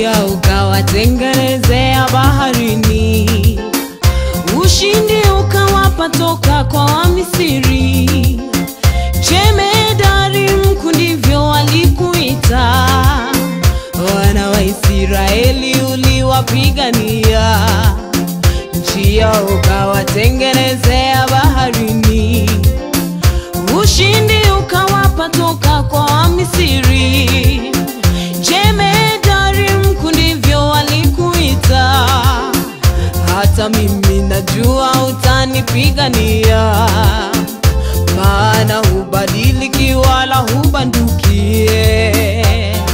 njia ukawatengenezea baharini, ushindi ukawapa toka kwa Wamisri. Jemedari mkuu ndivyo walikuita, wana wa Israeli uliwapigania, njia ukawatengenezea baharini, ushindi ukawapa toka kwa Wamisri. Jemedari mkuu ndivyo walikuita, hata mimi najua utanipigania, maana hubadiliki wala hubandukie.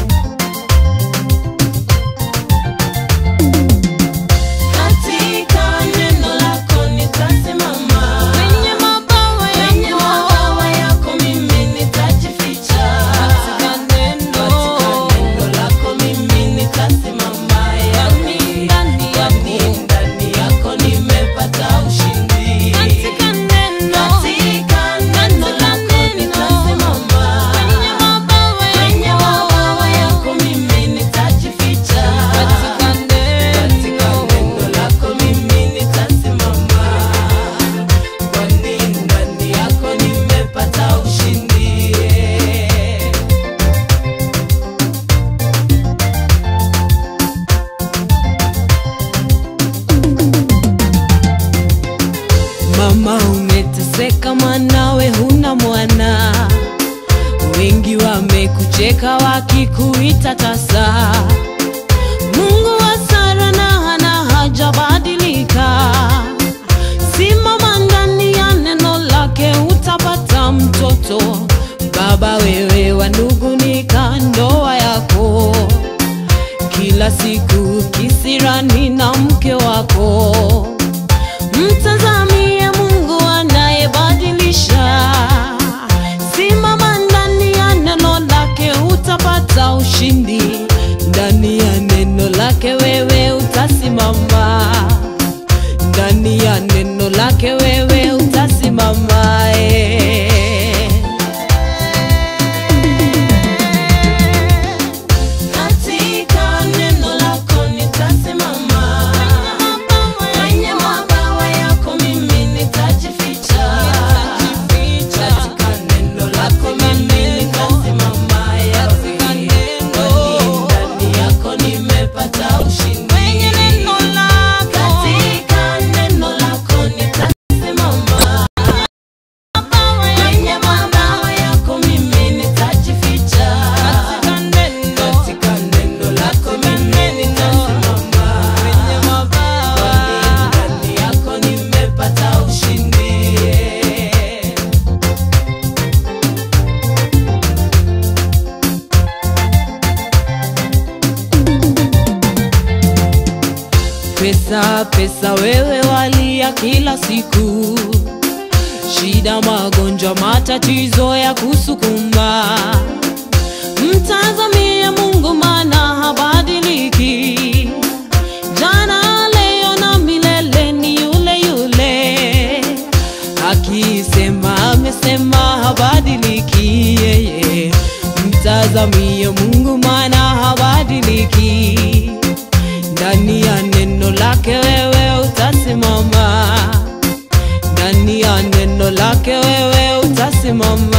Katika neno lako nitasimama, Kwenye mabawa kwenye yako, mabawa yako mimi nitajificha. katika neno, Katika neno lako mimi nitasimama, yani ndani yani yako, ndani yako nimepata ushindi. katika neno, Katika neno lako nitasimama, kwenye mabawa kwenye yako, mabawa yako mimi nitajificha. katika Katika neno. neno lako mimi nitasimama, kwani ndani yako nimepata ushindi. Mama umeteseka, mwanawe huna mwana, wengi wamekucheka wakikuita tasa. Mungu wa Sara na Hana hajabadilika, simama ndani ya neno lake utapata mtoto. Baba wewe wa nungunika ndoa yako kila siku kisirani na mke wako Mtazamie Mungu anayebadilisha. Simama ndani ya neno lake, utapata ushindi. Ndani ya neno lake wewe utasimama, ndani ya neno lake wewe utasimama. eh. Katika neno lako nitasimama, kwenye mabawa yako mimi nitajificha. Katika neno lako mimi nitasimama, yani kwani ndani yako nimepata ushindi. Katika neno lako nitasimama, kwenye mabawa yako mimi nitajificha. Katika neno lako mimi nitasimama, kwani ndani yako nimepata ushindi. Pesa, pesa wewe walia kila siku, shida, magonjwa, matatizo ya kusukuma. Mtazamie Mungu maana habadiliki, jana, leo na milele ni yule yule. Akisema amesema habadiliki yeye. Mtazamie Mungu maana habadiliki ndani ya neno lake wewe utasimama, ndani ya neno lake wewe utasimama.